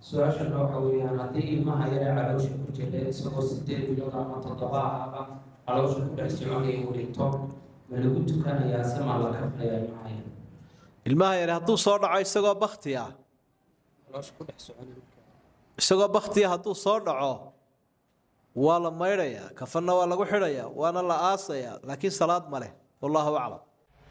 su-aashana waxa weeyaan haddii ilmaha yare caloosha ku jira isagoo sideed bilood ama toddoba ahba caloosha ku dhex soconaya uu dhinto ma lagu tukanayaa se ma la kafnayaa ilmaha yare ilmaha yare hadduu soo dhaco isagoo bakti ah caloosha ku dhex soconaya isagoo baktiya hadduu soo dhaco waa la maydhayaa kafanna waa lagu xidhayaa waana la aasayaa laakiin salaad ma leh wallaahu aclam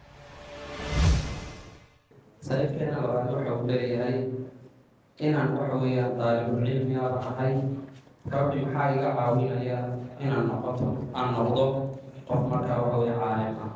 saaxiibkeena labaad waxa uu leeyahay inaan waxa weeyaan daalibul cilmi aan ahay rabbi maxaa iga caawinaya inaan noqoto aan noqdo qof markaa waxa weeye caalim ah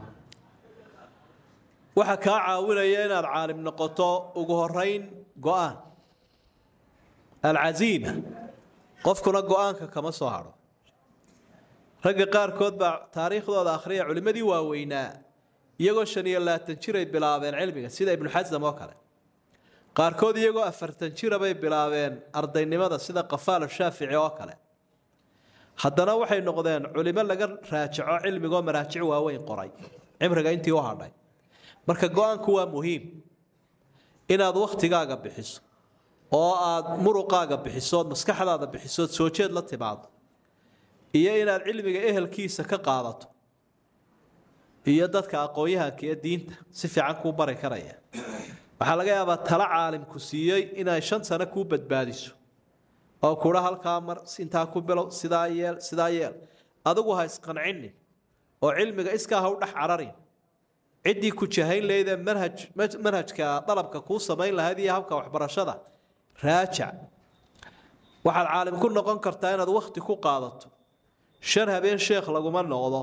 waxaa kaa caawinaya inaad caalim noqoto ugu horeyn go-aan alcasiima qofkuna go-aanka kama soo hadho ragga qaarkood baa taariikhdooda akhriya culimmadii waaweynaa iyagoo shan iyo labaatan jiray bilaabeen cilmiga sida ibnu xasam oo kale qaarkood iyagoo afartan jira bay bilaabeen ardaynimada sida qafaal shaafici oo kale haddana waxay noqdeen culimo laga raajaco cilmigoo maraajic waaweyn qoray cimriga intii u hadhay marka go-aanku waa muhiim inaad wakhtigaaga bixiso oo aad muruqaaga bixiso ood maskaxdaada bixiso ood soo jeed la timaado iyo inaad cilmiga ehelkiisa ka qaadato iyo dadka aqoon-yahanka ee diinta si fiican kuu bari karaya waxaa laga yaabaa tala caalimku siiyey inay shan sano kuu badbaadiso oo kudha halkaa mar intaa ku bilow sidaa yeel sidaa yeel adigu ha isqancinin oo cilmiga iskaa ha u dhex cararin ciddii ku jahayn lahayd ee manhaj manhajka dalabka kuu samayn lahayd iyo habka waxbarashada raajac waxaad caalim ku noqon kartaa inaad wakhti ku qaadato shan habeen sheekh laguma noqdo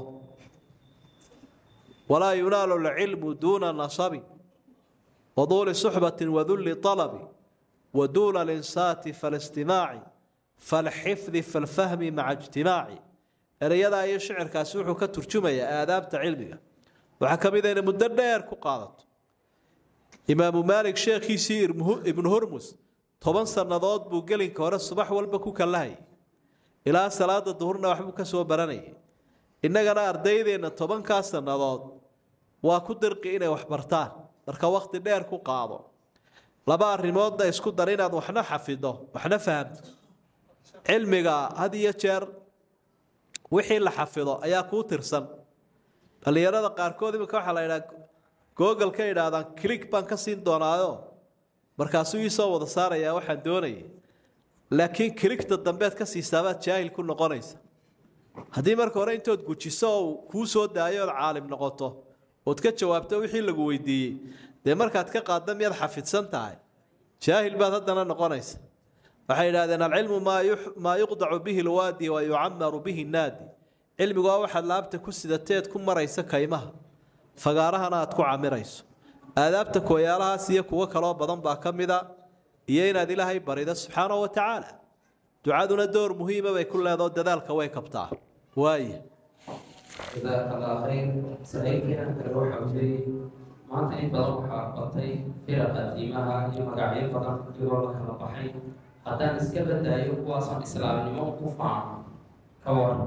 walaa yunaalu lcilmu duuna nasabi waduuli suxbati wadulli alabi waduuna linsaati faalistimaaci falxifdi falfahmi maca ijtimaaci erayadaa iyo shicirkaasi wuxuu ka turjumayaa aadaabta cilmiga waxaa ka mid a inay muddo dheer ku qaadato imaamu maalik sheekhiisii ibnu hurmus toban sannadood buu gelinka hore subax walba ku kallahayay ilaa salaada duhurna waxbuu ka soo baranayay innagana ardaydeenna tobankaa sannadood waa ku dirqi inay wax bartaan marka wakhti dheer ku qaado laba arrimoodna isku dar inaad waxna xafido waxna fahamto cilmiga had iyo jeer wixii la xafido ayaa kuu tirsan dhallinyarada qaarkood iminka waxaa la idhaha google ka idhaahdaan click baan ka siin doonaayo markaasuu iisoo wada saarayaa waxaan doonayay laakiin kiligta dambeed ka siisaabaad jaahil ku noqonaysa haddii marka hore intood gujiso oo kuu soo daayo ood caalim noqoto ood ka jawaabto wixii lagu weydiiyey dee markaad ka qaadda miyaad xafidsan tahay jaahil baad haddana noqonaysa waxay idhahdeen alcilmu maa yuqdacu bihi lwaadi wa yucamaru bihi naadi cilmigu waa waxaad laabta ku sidateed ku maraysa kaymaha fagaarahana aad ku camirayso aadaabta kooyaalahaas iyo kuwo kaloo badan baa ka mida iyo inaad ilaahay barido subxaanahu wa tacaala ducaduna door muhiima bay ku leedao dadaalka way kabtaa waaya jazaaka allah khayr saaxiibkeena kale waxa uu leeyahay maanta in badan waxaa batay firaqa diimaha iyo magacyo badan iyagoo la kala baxay haddaan iska badaayo kuwaasaan islaamnimo ku faano ka waran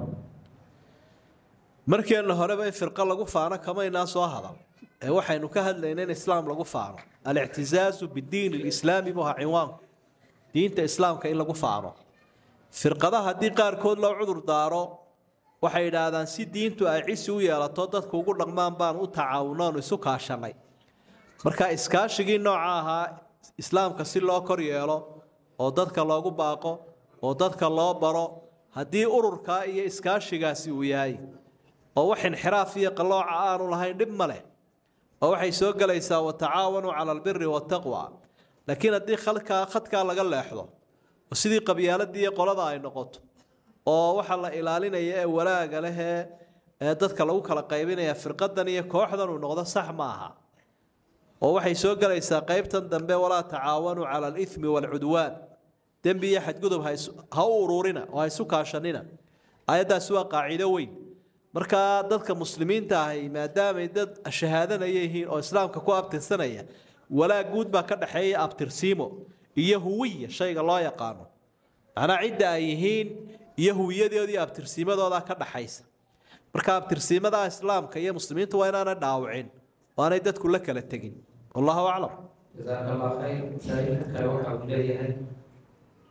markeenna horeba in firqo lagu faano kamaynaa soo hadal ee waxaynu ka hadlayna in islaam lagu faano alictisaazu bidiin lislaami buu ahaa cinwaanku diinta islaamka in lagu faano firqadaha haddii qaarkood loo cudur daaro waxay yidhaahdaan si diintu ay cisi u yeelato dadku ugu dhaqmaan baan u tacaawunoonu isu kaashanay marka iskaashigii nooca ahaa islaamka si loo kor yeelo oo dadka loogu baaqo oo dadka loo baro haddii ururkaa iyo iskaashigaasi uu yahay oo wax inxiraaf iyo qallooca aanu lahayn dhib ma leh oo waxay soo gelaysaa watacaawanuu cala albiri waataqwa laakiin haddii khalkaa khadkaa laga leexdo oo sidii qabyaaladii iyo qolada ay noqoto oo waxaa la ilaalinaya ee walaaga leh ee ee dadka lagu kala qaybinaya firqadan iyo kooxdan uu noqdo sax ma aha oo waxay soo gelaysaa qaybtan dambe walaa tacaawanuu cala alithmi waalcudwaan dembi iyo xadgudub ha u ururina oo ha isu kaashanina ayaddaasi waa qaacido weyn markaa dadka muslimiinta ahi maadaamay dad shahaadanaya yihiin oo islaamka ku abtirsanaya walaag guud baa ka dhexeeya abtirsiimo iyo huwiya shayga loo yaqaano macnaa cidda ay yihiin iyo huwiyadoodii iyo abtirsiimadooda ka dhaxaysa marka abtirsiimada islaamka iyo muslimiinta waa inaanay dhaawicin oo aanay dadku la kala tegin wallahu aclam jazaaka allah khayr saaxiibka kale waxa uu leeyahay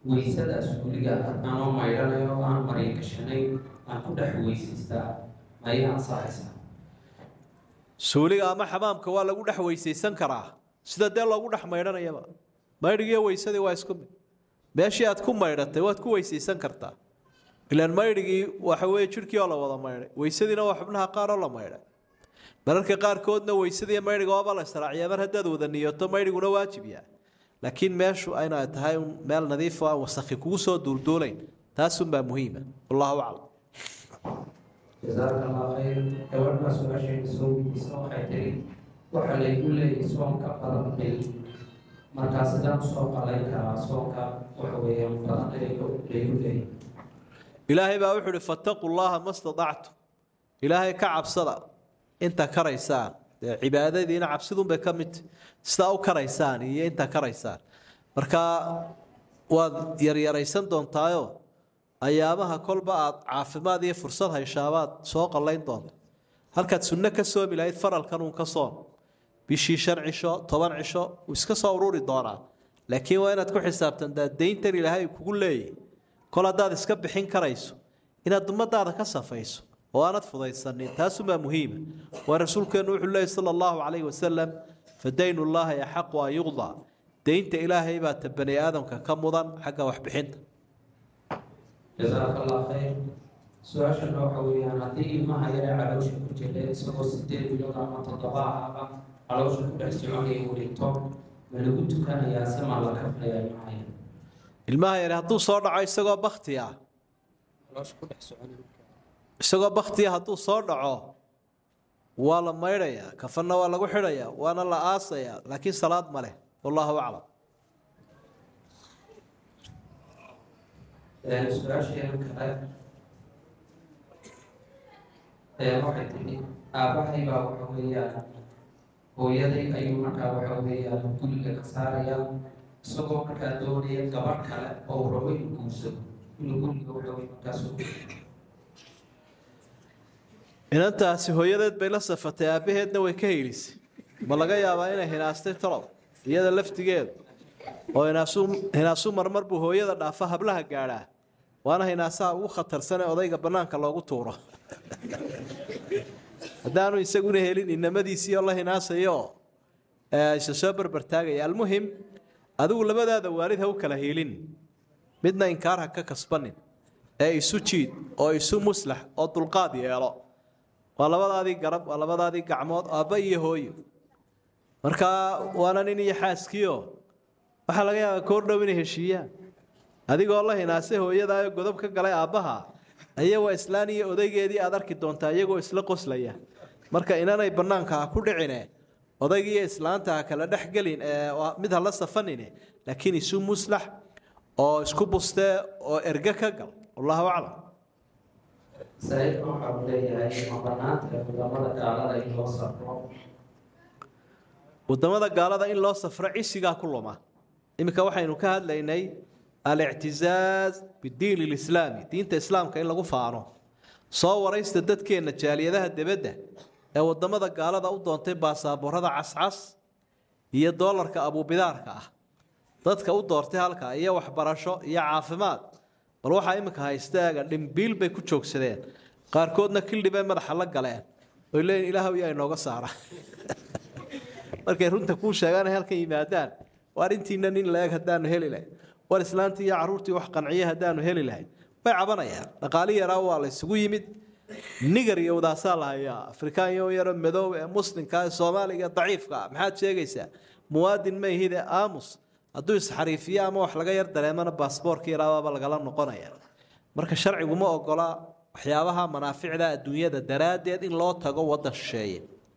weysada suuliga anoo maydhanayo oo aan marya gashanay aan ku dhex weysaystaa mayay ansaxaysaa suuliga ama xamaamka waa lagu dhex weysaysan karaa sida dee loogu dhex maydhanayaba maydhigiiyo weysadii waa isku mid meeshii aad ku maydhatay waad ku weysaysan kartaa ilaan maydhigii waxa weeye jidhkii oo la wada maydhay weysadiina waa xubnaha qaar oo la maydhay mararka qaarkoodna weysadii maydhiga waaba la israaciyaa mar haddaad wada niyoto maydhiguna waajib yahay laakiin meeshu inay tahay un meel nadiif oo aan wasakhi kugu soo duulduulayn taasunbaa muhiima wallahu aclam jasaaka allah khayr gabadhaa su-aashayna soo weydiisa waxay tiri waxaa laygu leeyahay soonka badan bil markaa sidaan usoo qalayn karaa soonka waxa weeyaan badan laygu leeyahay ilaahay baa wuxuu uhi fattaquu llaha ma stadactum ilaahay ka cabsada inta karaysaan dee cibaadadiina cabsidunbay ka mid tahay sidaa u karaysaan iyo inta karaysaan marka waad yaryaraysan doontaayo ayaamaha kolba aad caafimaad iyo fursad hayshabaad soo qallayn doonta halkaad sunno ka soomi lahayd faralkan uun ka soon bishii shan cisho toban cisho wuu iska soo ururi doonaa laakiin waa inaad ku xisaabtantaa dayntan ilaahay kugu leeyahy kol haddaad iska bixin karayso inaad ummadaada ka safayso oo aanad fudaysanin taasumaa muhiima waa rasuulkeennu wuxuu leeyay sala allahu calayhi wasalam fadaynu llaahi axaqu an yuqdaa daynta ilaahay baa ta bani aadamka ka mudan xagga waxbixinta jasaaka allah khayr su-aashana waxa weeyaan haddii ilmaha yare caloosha ku jira isagoo sideed bilood ama toddoba ahaba caloosha ku dhex soconaya uu dhinto ma lagu tukanayaa se maa la kaflayaa ilmaha yare ilmaha yare hadduu soo dhaco isagoo bakti ah isagoo baktiya hadduu soo dhaco waa la maydhayaa kafanna waa lagu xidhayaa waana la aasayaa laakiin salaad ma leh wallahu aclam su-aasheena kale waxay tihi aabbahay baa waxa weeyaan hooyaday ayuu markaa waxa weeyaan guriga ka saarayaa isagoo markaa doonaya gabadh kale oo uu rabo inuu guursado inuu guriga waxa weye markaas u inantaasi hooyadeed bay la safatay aabbaheedna way ka helisay ma laga yaabaa inay hinaastay talow iyada laftigeedu oo hinaasu hinaasu marmar buu hooyada dhaafa hablaha gaadhaa waana hinaasaha ugu khatarsan ee odayga bannaanka loogu tuuro haddaanu isaguna helin inamadiisii oo la hinaasayo isa soo barbartaagaya almuhim adigu labadaada waalid ha u kala hiilin midna inkaar ha ka kasbanin ee isu jiid oo isu muslax oo dulqaad yeelo waa labadaadii garab waa labadaadii gacmood aabba iyo hooyo markaa waana nin iyo xaaskiio waxaa laga yaabaa koor dhow inay heshiiyaan adigoo la hinaasay hooyadaayo godob ka galay aabbaha aya waa islaan iyo odaygeedii aad arki doontaa iyagoo isla qoslaya marka inanay bannaanka ha ku dhicine odaygiiyo islaanta ha kala dhex gelin ee mid ha la safanine laakiin isu muslax oo isku bustee oo erge ka gal wallahu aclam saaiidka waxa uu leeyahay ma banaanta wadamada gaalada in loo safro wadamada gaalada in loo safro cisigaa ku luma iminka waxaynu ka hadlaynay alictizaaz bidiin lislaami diinta islaamka in lagu faano soo waraysta dadkeenna jaaliyadaha debadda ee wadamada gaalada u doontay baasaaboorada cascas iyo doolarka abuubidaarka ah dadka u doortay halkaa iyo waxbarasho iyo caafimaad bal waxaa iminka haystaaga dhimbiil bay ku joogsadeen qaarkoodna kildhi bay madaxa la galeen oy leeyiin ilaahow yaa inooga saara markay runta kuu sheegaan ay halkan yimaadaan waar intiina nin la-eg haddaanu heli lahayn war islaantii iyo carruurtii wax qanciye haddaanu heli lahayn way cabanayaan dhaqaali yaraa waa la isugu yimid nigar iyo wadaasaa la hayaa afrikaan iyo yaro madow ee muslimka ee soomaaliga daciifka ah maxaad sheegaysaa muwaadin ma ihide aamus hadduu isxariifiyo ama wax laga yar dareemana baasboorka yaraabaaba lagala noqonaya marka sharcigu ma ogola waxyaabaha manaaficda adduunyada daraaddeed in loo tago waddan shisheeye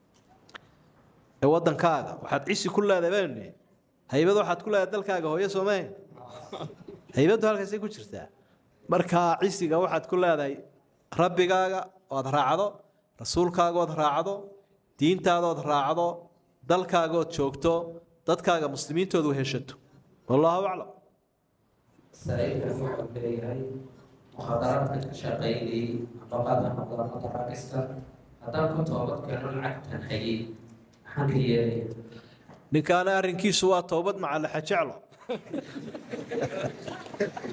ee waddankaaga waxaad cisi ku leedahay banu haybad waxaad ku leedahay dalkaaga hooyo soomahe haybaddu halkaasay ku jirtaa marka cisiga waxaad ku leedahay rabbigaaga ood raacdo rasuulkaaga ood raacdo diintaadood raacdo dalkaagood joogto dadkaaga muslimiintoodu heshato wallahu aclam saaiidkan waxa uu leeyahay mukhadaraadka ka shaqaynayay nafaqada noqdana daraagiska haddaan ku toobad keeno lacagtan hayay maxaan ka yeelaya ninkaana arrinkiisu waa toobad macalaxa jeclo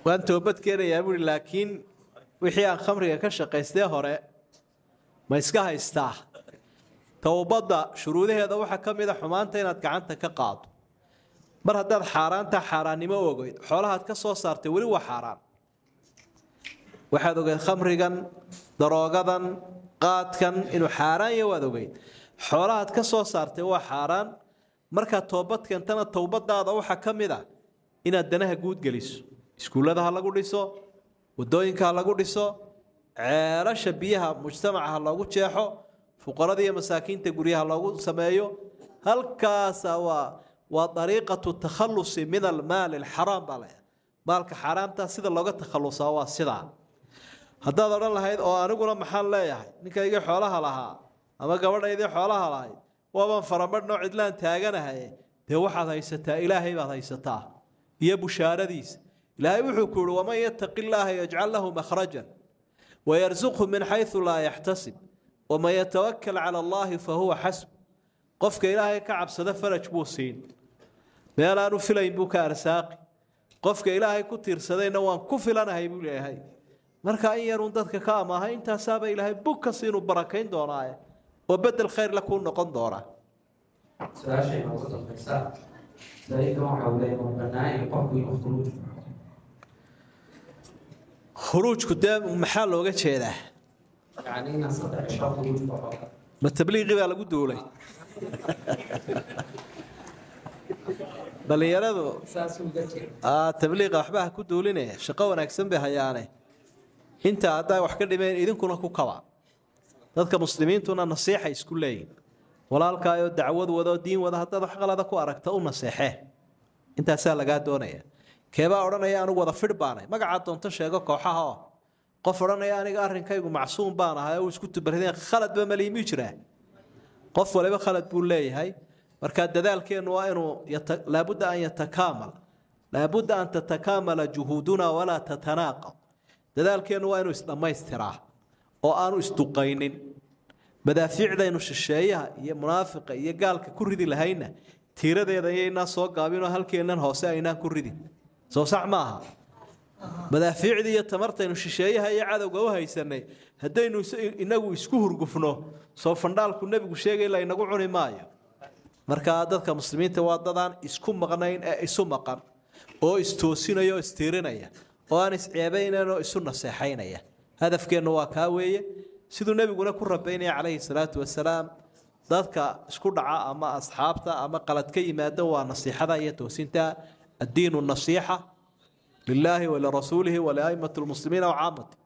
waan toobad keenayaa buui laakiin wixii aan khamriga ka shaqaystee hore ma iska haystaa towbadda shuruudaheeda waxaa ka mid a xumaanta inaad gacanta ka qaado mar haddaad xaaraanta xaaraannimo ogeyd xoolahaad ka soo saartay weli waa xaaraan waxaad ogeyd khamrigan daroogadan qaadkan inuu xaaraan yahay waad ogeyd xoolahaad ka soo saartay waa xaaraan markaad toobad keentana towbadaada waxaa ka mid a inaad danaha guud geliso iskuullada ha lagu dhiso wadooyinka ha lagu dhiso ceelasha biyaha mujtamaca ha loogu jeexo fuqarada iyo masaakiinta guryaha loogu sameeyo halkaasa waa waa dariiqatu takhalusi min almaali alxaraam baa leeyahay maalka xaaraamta sida looga takhalusaa waa sidaa haddaad odhan lahayd oo aniguna maxaan leeyahay ninkaygii xoolaha lahaa ama gabadhaydii xoolaha lahayd waabaan faramadhnoo cidlaan taaganahay dee waxaad haysataa ilaahay baad haysataa iyo bushaaradiisa ilaahay wuxuu ku yihi waman yattaqi illaaha yajcal lahu makhrajan wayarsuqhu min xaysu laa yaxtasib waman yatawakal cala allaahi fahuwa xasb qofka ilaahay ka cabsada faraj buu siin meel aanu filayn buu ka arsaaqi qofka ilaahay ku tiirsadayna waan ku filanahay buu leeyahay marka in yaruun dadka ka amaahay intaasaaba ilaahay bug kasi inuu barakayn doonaaye oo bedel khayrla kuu noqon doonaa su-aashayna ugu dambaysa sariirkan waxa uu leeyahay waa bannaan in qofku inuu khuruuj khuruujku dee maxaa looga jeedaa yacni inaan saddex cisho khuruuj baxo ma tabliiqii baa lagu duulay dhallinyaradu saas uga jeeda aa tabliiqa waxba ha ku duulinaya shaqo wanaagsan bay hayaane inta haddaa wax ka dhimeen idinkuna ku kaba dadka muslimiintuna nasiixa isku leeyihin walaalkaayoo dacwad wadoo diin wada haddaad wax qalada ku aragta u naseexee intaasaa lagaa doonaya keebaa odhanaya anigu wada fidh baanay magacaa doonto sheego kooxaha oo qof odhanaya aniga arrinkaygu macsuum baan ahay uu isku tubarideen khaladba maliimi jiraa qof waliba khalad buu leeyahay marka dadaalkeennu waa inuu yata- laabudda an yatakaamal laabudda an tatakaamala juhuuduna walaa tatanaaqad dadaalkeennu waa inuu isdhammaystiraa oo aanu isduqaynin madaafiicdaynu shisheeyaha iyo munaafiqa iyo gaalka ku ridi lahayna tiiradeeda ayaynaa soo gaabinoo halkeennan hoose aynaan ku ridin soo sax maaha madaafiicdii iyo tamartaynu shisheeyaha iyo cadowga u haysanay haddaynu is- inagu isku hurgufno soo fandhaalku nebigu sheegay la inagu cuni maayo markaa dadka muslimiinta waa dadaan isku maqnayn ee isu maqan oo istoosinaya oo istiirinaya oo aan isceebaynayn oo isu naseexaynaya hadafkeennu waa kaa weeye siduu nebiguna ku rabaynaya calayhi salaatu wasalaam dadka isku dhaca ama asxaabta ama qalad ka yimaada waa nasiixada iyo toosinta addiinu nasiixa lilaahi walirasuulihi waliaimati lmuslimiina wacaamati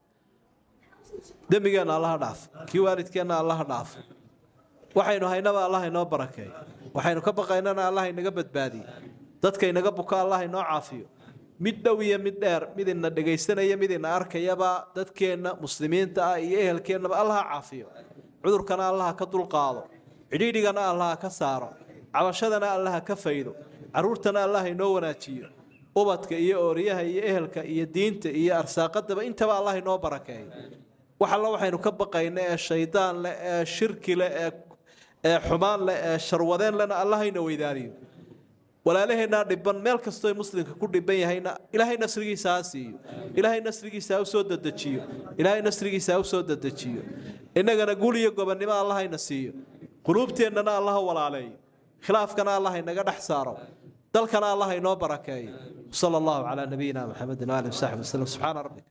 dembigeenna allaha dhaafo kii waalidkeenna allaha dhaafo waxaynu haynaba allah inoo barakeeyo waxaynu ka baqaynana allah inaga badbaadiyo dadka inaga buka allah inoo caafiyo mid dhow iyo mid dheer mid ina dhegaysanaya mid ina arkayaba dadkeenna muslimiinta ah iyo ehelkeennaba allaha caafiyo cudurkana allaha ka dulqaado cidhiidhigana allaha ka saaro cabashadana allaha ka faydo caruurtana allah inoo wanaajiyo ubadka iyo ooriyaha iyo ehelka iyo diinta iyo arsaaqadaba intaba allah inoo barakeeyo wax alla waxaynu ka baqayna ee shaydaan leh ee shirki leh ee ee xumaan leh ee sharwadeen lehna allahayna weydaaniyo walaalaheenaa dhiban meel kastoo muslimka ku dhiban yahayna ilaahay nasrigiisa ha siiyo ilaahay nasrigiisa ha usoo dedejiyo ilaahay nasrigiisa ha usoo dedejiyo innagana gul iyo gobonnimo allahayna siiyo quluubteennana allaha walaaleeyo khilaafkana allah inaga dhex saaro dalkana allah inoo barakeeyo sala allahu calaa nabiyina maxamedin waalihi wasaxbi wasallam subxaana rabbika